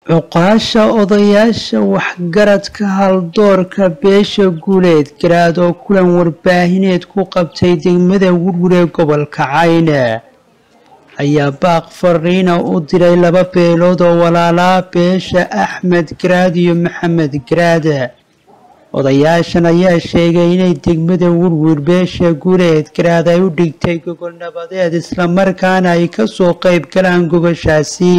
cuqaasha odayaasha waxgaradka haldoorka beesha guuleed garaad oo kulan warbaahineed ku qabtay degmada wurwur ee gobolka cayne ayaa baaq fariina u diray laba beelood oo walaalaa beesha axmed garaad iyo maxamed garaad odayaashan ayaa sheegay inay degmada wurwur beesha guuleed garaad ay u dhigtay gogol nabadeed islamarkaana ay kasoo qayb galaan gogoshaasi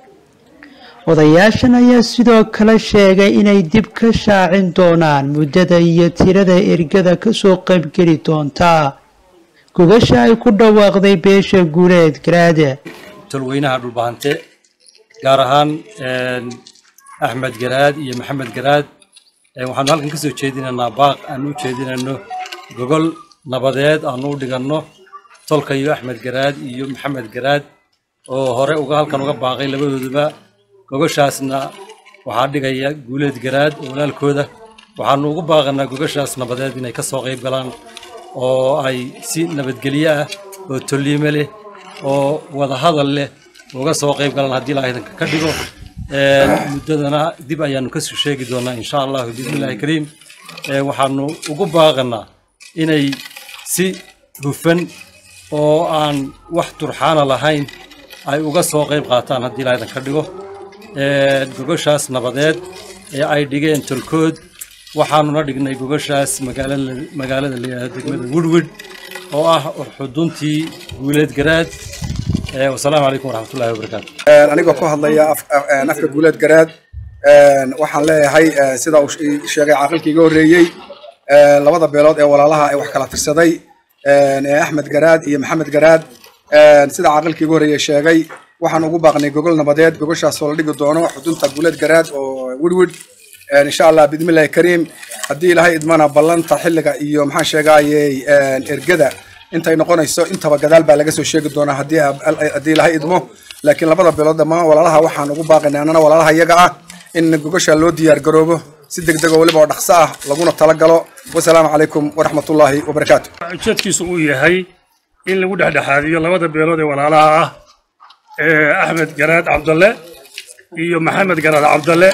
odayaashan ayaa sidoo kale sheegay inay dib ka shaacin doonaan muddada iyo tirada ergada kasoo qaybgeli doontaa gogasha ay ku dhawaaqday beesha guuleed garaade tolweynaha dhulbahante gaar ahaan axmed garaad iyo maxamed garaad waxaanu halkan kasoo jeedinaynaa baaq aanu u jeedinayno gogol nabadeed aanu u dhiganno tolka iyo axmed garaad iyo maxamed garaad oo hore uga halkan uga baaqay labadooduba gogoshaasna waxaa dhigaya guuleed garaad oo walaalkooda waxaanu ugu baaqanaa gogoshaas nabadeed inay kasoo qayb galaan oo ay si nabadgelyo ah oo tolliime leh oo wadahadal leh uga soo qayb galaan haddii ilaahay ka dhigo muddadana dib ayaanu kasoo sheegi doonaa insha allahu bismillahi kariim waxaanu ugu baaqanaa inay si hufan oo aan wax turxaana lahayn ay uga soo qayb qaataan haddii ilaahay ka dhigo gogoshaas nabadeed ee ay dhigeen tolkood waxaanuna dhignay gogoshaas magaalada layihahdo degmada woodwood oo ah xuduntii guuleed garaad wasalaamu calaykum waraxmatullahi wabarakaatu anigoo ku hadlaya afka guuleed garaad waxaan leeyahay sida uu sheegay caaqilkii iga horreeyey labada beelood ee walaalaha ee wax kala tirsaday ee axmed garaad iyo maxamed garaad sida caaqilkii iga horreeyey sheegay waxaan ugu baaqnay gogol nabadeed gogoshaas oo la dhigi doono xudunta guuleed garaad oo woodwood insha allah bidmillahi kariim haddii ilaahay idmana ballanta xilliga iyo maxaan sheegayey ergada intay noqonayso intaba gadaal baa laga soo sheegi doonaa haddii haddii ilaahay idmo laakiin labada beelood dhammaan walaalaha waxaan ugu baaqaynay annana walaalaha iyaga ah in gogosha loo diyaar garoobo si degdeg oo weliba oo dhaqso ah laguna talagalo wasalaamu calaykum waraxmatullaahi wabarakaatu ujeedkiisu uu yahay in lagu dhexdhexaadiyo labada beelood ee walaalaha ah axmed garaad cabdalle iyo maxamed garaad cabdalle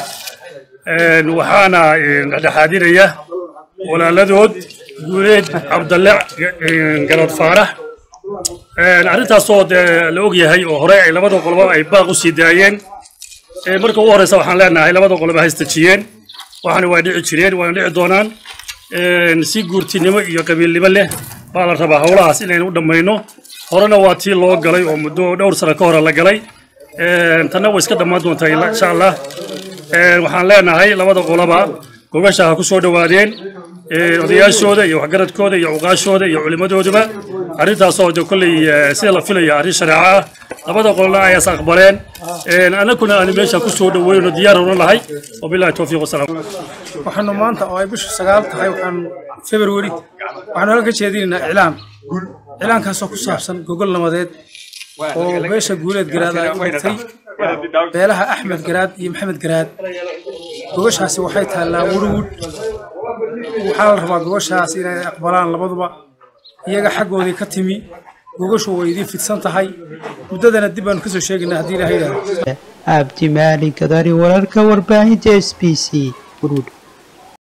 waxaana dhexdhexaadinaya walaaladood guuleed cabdalle garaad faarax arrintaasoo dee la og yahay oo hore ay labada qoloba ay baaq u sii daayeen marka ugu horreysa waxaan leenahay labada qoloba haystajiyeen waxaana waa dhici jireen waana dhici doonaan si guurtinimo iyo qabiilnimo leh baa la rabaa howlahaas inaynu u dhammayno horena waa tii loo galay oo muddo dhowr sano ka hore la galay tanna way iska dhammaan doontaa insha allah waxaan leenahay labada qoloba gogasha ha ku soo dhowaadeen odayaashooda iyo waxgaradkooda iyo cuqaashooda iyo culimmadooduba arrintaasoo de kolley sida la filaya arrin shareeco ah labada qolona ayaas aqbaleen annaguna aanu meesha ku soo dhoweyno diyaar una lahay wabillahi towfiiq wasalaam waxaanu maanta oo ay bishu sagaal tahay waxaan february waxaanu halka ka jeedinaynaa iclaan iclaankaasoo ku saabsan gogol nabadeed oo beesha guuleed garaad ay u dhigtay beelaha axmed garaad iyo maxamed garaad gogoshaasi waxay taallaa wurwud waxaa la rabaa gogoshaas inay aqbalaan labaduba iyaga xaggoodii ka timi gogoshu way idiin fidsan tahay muddadana dib baanu kasoo sheegaynaa haddii ilaha yidhahdo abdi maali gadari wararka warbaahinta s b c wurwud